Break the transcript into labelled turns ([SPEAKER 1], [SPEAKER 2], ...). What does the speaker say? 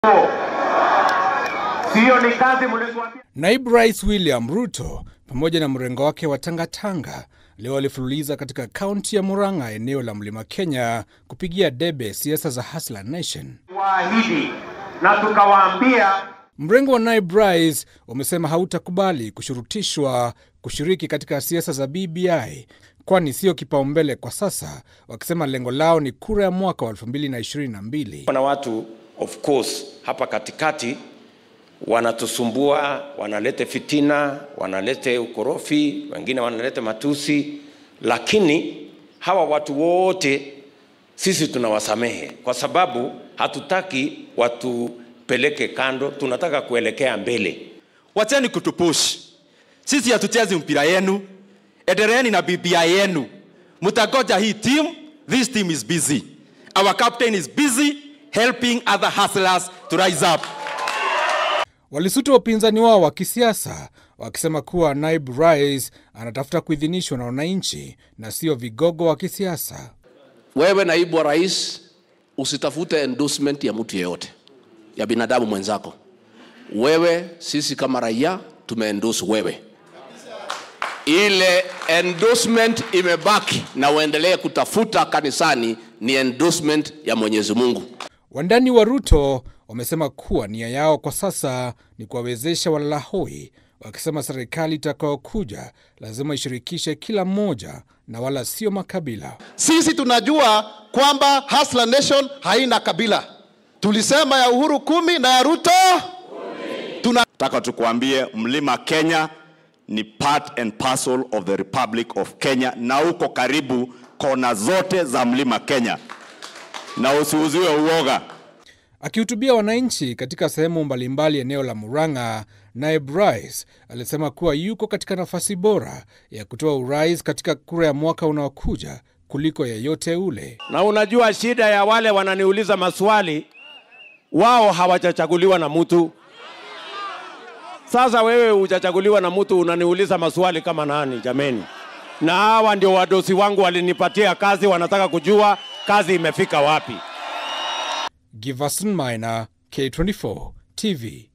[SPEAKER 1] Sio ni kazi mlituambia.
[SPEAKER 2] Naibu Rais William Ruto pamoja na mrengo wake wa Tangatanga leo walifululiza katika kaunti ya Murang'a, eneo la Mlima Kenya, kupigia debe siasa za Hustler Nation.
[SPEAKER 1] Waahidi na tukawaambia
[SPEAKER 2] Mrengo wa Naibu Rais umesema hautakubali kushurutishwa kushiriki katika siasa za BBI kwani sio kipaumbele kwa sasa, wakisema lengo lao ni kura ya mwaka wa 2022.
[SPEAKER 3] Kuna watu of course hapa katikati wanatusumbua, wanalete fitina, wanalete ukorofi, wengine wanalete matusi, lakini hawa watu wote sisi tunawasamehe kwa sababu hatutaki watupeleke kando, tunataka kuelekea mbele.
[SPEAKER 4] Wacheni kutupush. Sisi hatuchezi mpira yenu, endeleeni na BBI yenu. Mtagoja hii team, this team is busy. Our captain is busy helping other hustlers to rise up.
[SPEAKER 2] Walisuta wapinzani wao wa kisiasa wakisema kuwa naibu rais anatafuta kuidhinishwa na wananchi na sio vigogo wa kisiasa.
[SPEAKER 5] Wewe naibu wa rais, usitafute endorsement ya mtu yeyote, ya binadamu mwenzako. Wewe, sisi kama raia tumeendorse wewe. Ile endorsement imebaki na uendelee kutafuta kanisani ni endorsement ya Mwenyezi Mungu.
[SPEAKER 2] Wandani wa Ruto wamesema kuwa nia yao kwa sasa ni kuwawezesha walalahoi, wakisema serikali itakayokuja lazima ishirikishe kila mmoja na wala sio makabila.
[SPEAKER 6] Sisi tunajua kwamba Hustler Nation haina kabila. Tulisema ya Uhuru kumi na ya Ruto tuna
[SPEAKER 7] Nataka tukuambie Mlima Kenya ni part and parcel of the Republic of Kenya, na uko karibu kona zote za Mlima Kenya, na usiuziwe uoga.
[SPEAKER 2] Akihutubia wananchi katika sehemu mbalimbali eneo la Murang'a, naibu rais alisema kuwa yuko katika nafasi bora ya kutoa urais katika kura ya mwaka unaokuja kuliko yeyote ule.
[SPEAKER 3] Na unajua shida ya wale wananiuliza maswali, wao hawajachaguliwa na mtu. Sasa wewe hujachaguliwa na mtu, unaniuliza maswali kama nani jameni? Na hawa ndio wadosi wangu walinipatia kazi, wanataka kujua kazi imefika wapi.
[SPEAKER 2] Giverson Maina, K24 TV.